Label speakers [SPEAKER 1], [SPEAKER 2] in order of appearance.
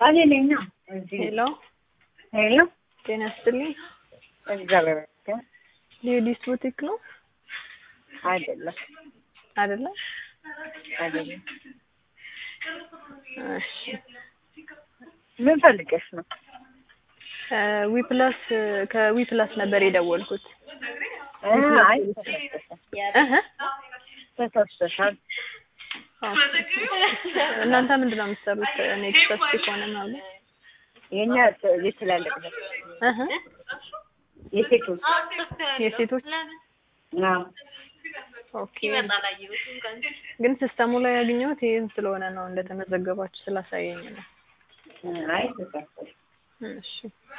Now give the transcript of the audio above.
[SPEAKER 1] እኔ ነኝ ነው እዚህ
[SPEAKER 2] ሄሎ
[SPEAKER 1] ሄሎ
[SPEAKER 2] ጤና ይስጥልኝ።
[SPEAKER 1] እግዚአብሔር ይመስገን
[SPEAKER 2] ሌዲስ ቡቲክ ነው
[SPEAKER 1] አይደለም
[SPEAKER 2] አይደለም?
[SPEAKER 1] አይደለም
[SPEAKER 2] እሺ
[SPEAKER 1] ምን ፈልገሽ ነው
[SPEAKER 2] ዊፕላስ ከዊፕላስ ነበር የደወልኩት።
[SPEAKER 1] እ አይ ተሳስተሻል
[SPEAKER 2] እህ
[SPEAKER 1] ተሳስተሻል
[SPEAKER 2] እናንተ ምንድን ነው የምትሰሩት? እኔ ተሳስቼ ከሆነ ማለት
[SPEAKER 1] የኛ የትላልቅ ነው
[SPEAKER 2] እህ
[SPEAKER 1] የሴቶች
[SPEAKER 2] የሴቶች
[SPEAKER 1] አዎ
[SPEAKER 2] ኦኬ። ግን ሲስተሙ ላይ ያገኘሁት ይሄን ስለሆነ ነው እንደተመዘገባችሁ ስላሳየኝ ነው።
[SPEAKER 1] አይ ተሳስተሽ
[SPEAKER 2] እሺ